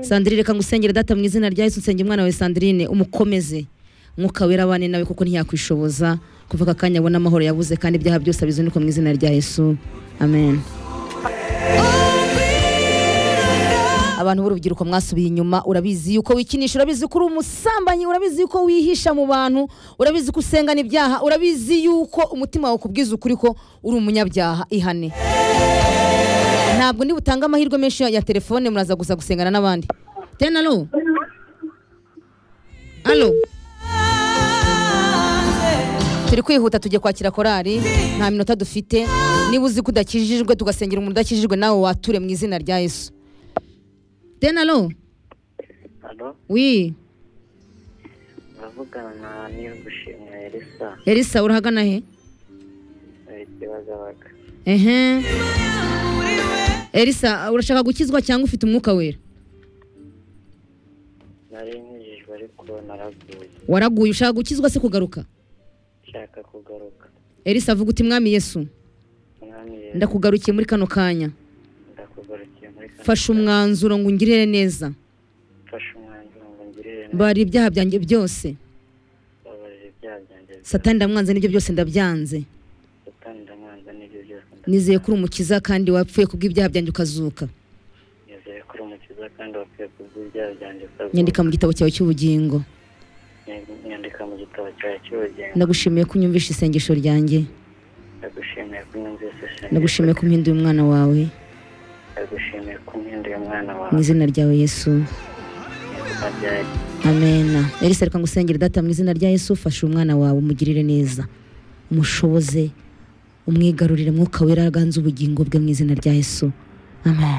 sandrine reka ngusengere data mu izina rya Yesu nsenge umwana wawe sandrine umukomeze umwuka wera abane nawe kuko ntiyakwishoboza kuva aka kanya abona amahoro yabuze kandi ibyaha byose abizinduka mu izina rya Yesu amen abantu b'urubyiruko mwasubiye inyuma urabizi yuko wikinisha urabizi ko uri umusambanyi urabizi yuko wihisha mu bantu urabizi ko usengana ibyaha urabizi yuko umutima wawe ukubwiza ukuri ko uri umunyabyaha ihane ntabwo niba utanga amahirwe menshi ya telefone muraza gusa gusengana n'abandi tena alo alo turi kwihuta tujye kwakira korari nta minota dufite niba uzi ko udakijijwe tugasengera umuntu udakijijwe nawe wature mu izina rya yesu tena alo Halo, wi uravugana na Niyogushimwa Elisa elisa urahagana he mu Kibagabaga. ehe elisa urashaka gukizwa cyangwa ufite umwuka wera Nari nkijijwe ariko naraguye. waraguye ushaka gukizwa se kugaruka Nshaka kugaruka. elisa avuga uti mwami yesu Mwami Yesu, ndakugarukiye muri kano kanya ndakugarukiye muri kano fasha kanya. umwanzuro ngo ungirire neza Fasha umwanzuro ngo ngirire neza. bari ibyaha byanjye byose Babarira ibyaha byanjye byose. satani ndamwanze n'ibyo byose ndabyanze Satani ndamwanza n'ibyo byose ndabyanze. nizeye ko uri umukiza kandi wapfuye kubw'ibyaha byanjye ukazuka Nizeye ko uri umukiza kandi wapfuye kubw'ibyaha byanjye ukazuka. nyandika mu gitabo cyawe cy'ubugingo Ny- Nyandika mu gitabo cyawe cy'ubugingo. ndagushimiye ko unyumvishe isengesho ryanjye Ndagushimiye ko unyumvise sengesho. ndagushimiye ko umpinduye umwana wawe Ndagushimiye ko umpinduye umwana mu wawe. izina ryawe yesu Izina rya Yesu. amena elisa reka ngusengere data mu izina rya yesu fasha umwana wawe umugirire neza umushoboze umwigarurire mwuka wera aganze ubugingo bwe mu izina rya yesu amen